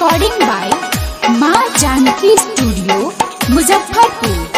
recording by माँ Janaki studio Muzaffarpur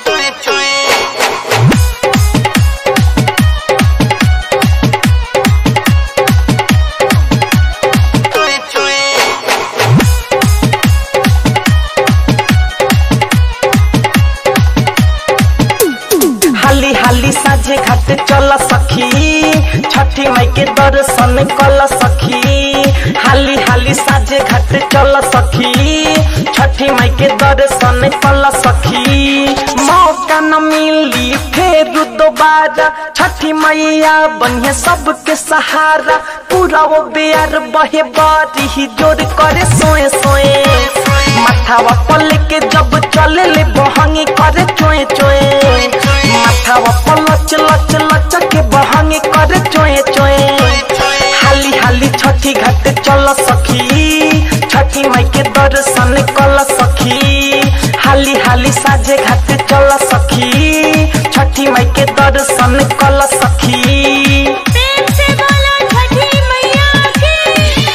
हाली हाली साझे घाट चल सखी छठी माई के दर्शन कल सखी हाली हाली साझे घाट चल सखी छठी माई के दर्शन कल सखी मौका न मिली फिर दोबारा छठी मैया बनिए सबके सहारा पूरा वो बेयर बहे बारी ही जोर करे सोए सोए माथावा पल के जब चले ले बहंगी करे चोए चोए माथावा पल लच लच लच के बहंगी करे चोए चोए हाली हाली छठी घाट चल सखी छठी माई के दर्शन कल सखी हाली हाली साझे घाट चल सखी छठी माई के दर्शन कल सखी प्रेम से बोलो छठी मैया की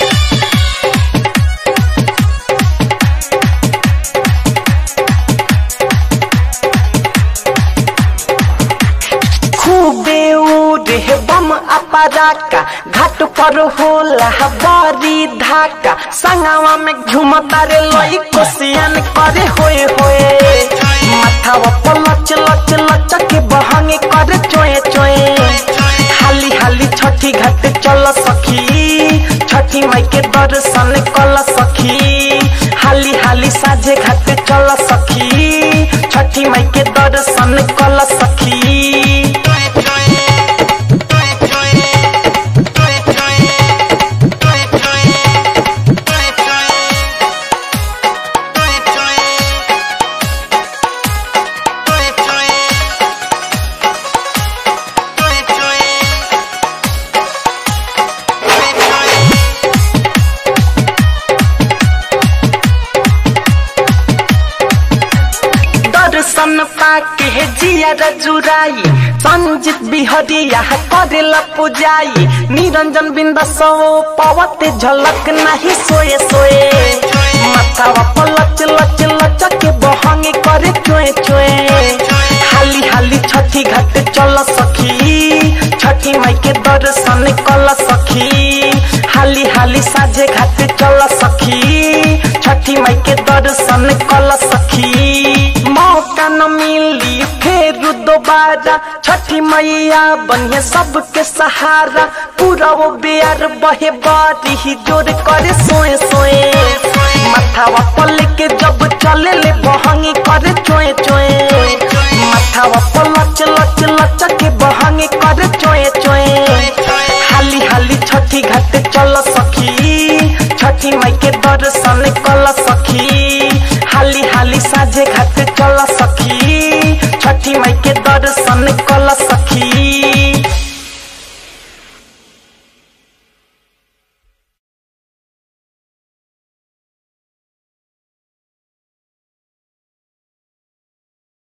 खूबे उड़े बम अपराका घाट पर होला बड़ी धाका संगवा में घुमता रे लई कोसियन करे होए होए माथावा पर लच लच लच के बहंगे करे चोए चोए हाली हाली छठी घाट चल सखी छठी माई के दर्शन कल सखी हाली हाली साझे घाट चल सखी छठी माई के दर्शन कल सखी दर्शन पाके जिया जुराई संजित बिहरिया करेला पुजाई निरंजन बिंद सो पवते झलक नहीं सोए सोए माथावा पर लच लच लच के बहंगे करे चोए चोए हाली हाली छठी घाट चल सखी छठी माई के दर्शन कल सखी हाली हाली साझे घाट चल सखी छठी माई के दर्शन कल सखी मौका न मिली फिर दोबारा छठी मैया बनिए सबके सहारा पूरा वो बेयर बहे बारी ही जोर करे सोए सोए माथावा पल के जब चले ले बहंगी करे चोए चोए माथावा पल लच लच लच के बहंगी करे चोए चोए हाली हाली छठी घाट चल सखी छठी माई के दर्शन कल सखी हाली हाली साझे घाट चल सखी छठी माई के दर्शन कल सखी